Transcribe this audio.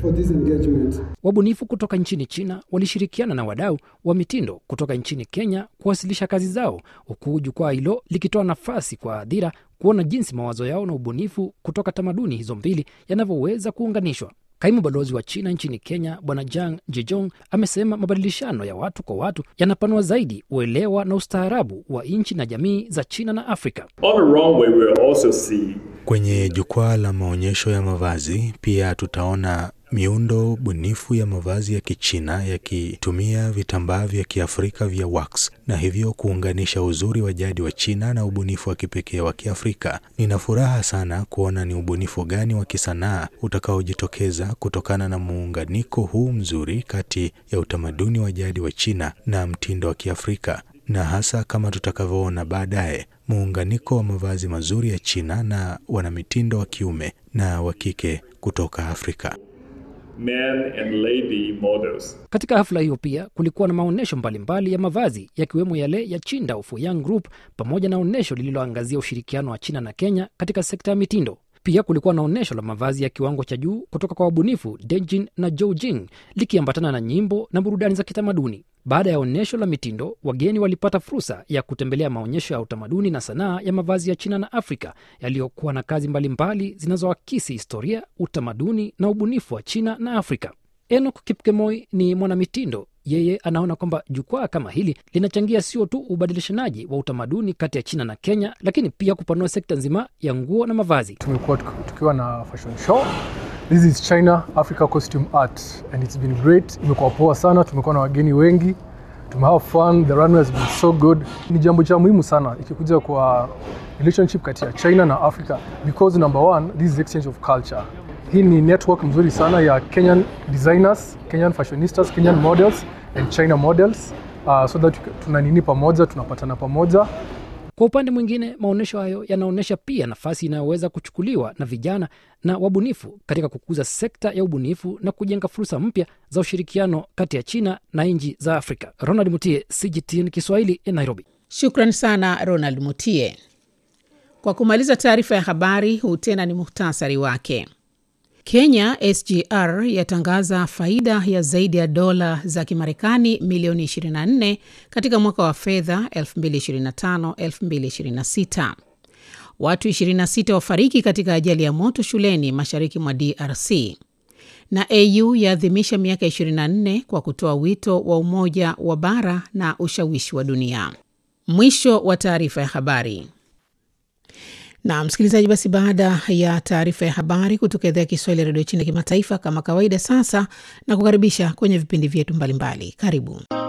for this engagement. Wabunifu kutoka nchini China walishirikiana na wadau wa mitindo kutoka nchini Kenya kuwasilisha kazi zao, huku jukwaa hilo likitoa nafasi kwa hadhira kuona jinsi mawazo yao na ubunifu kutoka tamaduni hizo mbili yanavyoweza kuunganishwa. Kaimu balozi wa China nchini Kenya Bwana Jang Jejong amesema mabadilishano ya watu kwa watu yanapanua zaidi uelewa na ustaarabu wa nchi na jamii za China na Afrika. On the runway, we will also see Kwenye jukwaa la maonyesho ya mavazi pia tutaona miundo bunifu ya mavazi ya Kichina yakitumia vitambaa vya Kiafrika vya wax na hivyo kuunganisha uzuri wa jadi wa China na ubunifu wa kipekee wa Kiafrika. Nina furaha sana kuona ni ubunifu gani wa kisanaa utakaojitokeza kutokana na muunganiko huu mzuri kati ya utamaduni wa jadi wa China na mtindo wa Kiafrika na hasa kama tutakavyoona baadaye muunganiko wa mavazi mazuri ya China na wanamitindo wa kiume na wa kike kutoka Afrika. men and lady models. Katika hafla hiyo pia kulikuwa na maonyesho mbalimbali ya mavazi yakiwemo yale ya Chinda Fuyang Group pamoja na onyesho lililoangazia ushirikiano wa China na Kenya katika sekta ya mitindo. Pia kulikuwa na onyesho la mavazi ya kiwango cha juu kutoka kwa wabunifu Dejin na Joujing likiambatana na nyimbo na burudani za kitamaduni. Baada ya onyesho la mitindo, wageni walipata fursa ya kutembelea maonyesho ya utamaduni na sanaa ya mavazi ya China na Afrika yaliyokuwa na kazi mbalimbali zinazoakisi historia, utamaduni na ubunifu wa China na Afrika. Enoch Kipkemoi ni mwanamitindo. Yeye anaona kwamba jukwaa kama hili linachangia sio tu ubadilishanaji wa utamaduni kati ya China na Kenya, lakini pia kupanua sekta nzima ya nguo na mavazi. tumekuwa tuki- tukiwa na fashion show this is china africa costume art and it's been great imekuwa poa sana tumekuwa na wageni wengi tumehave fun the runway has been so good ni jambo cha muhimu sana ikikuja kwa relationship kati ya china na africa because number one this is exchange of culture hii ni network mzuri sana ya kenyan designers kenyan fashionistas kenyan models and china models uh, so that tuna nini pamoja tunapatana pamoja Kwa upande mwingine, maonyesho hayo yanaonyesha pia nafasi inayoweza kuchukuliwa na vijana na wabunifu katika kukuza sekta ya ubunifu na kujenga fursa mpya za ushirikiano kati ya China na nchi za Afrika. Ronald Mutie, CGTN Kiswahili, Nairobi. Shukran sana Ronald Mutie. Kwa kumaliza taarifa ya habari, huu tena ni muhtasari wake. Kenya SGR yatangaza faida ya zaidi ya dola za Kimarekani milioni 24 katika mwaka wa fedha 2025-2026. Watu 26 wafariki katika ajali ya moto shuleni mashariki mwa DRC. Na AU yaadhimisha miaka 24 kwa kutoa wito wa umoja wa bara na ushawishi wa dunia. Mwisho wa taarifa ya habari. Na msikilizaji, basi baada ya taarifa ya habari kutoka idhaa ya Kiswahili ya redio China kimataifa, kama kawaida, sasa na kukaribisha kwenye vipindi vyetu mbalimbali. Karibu.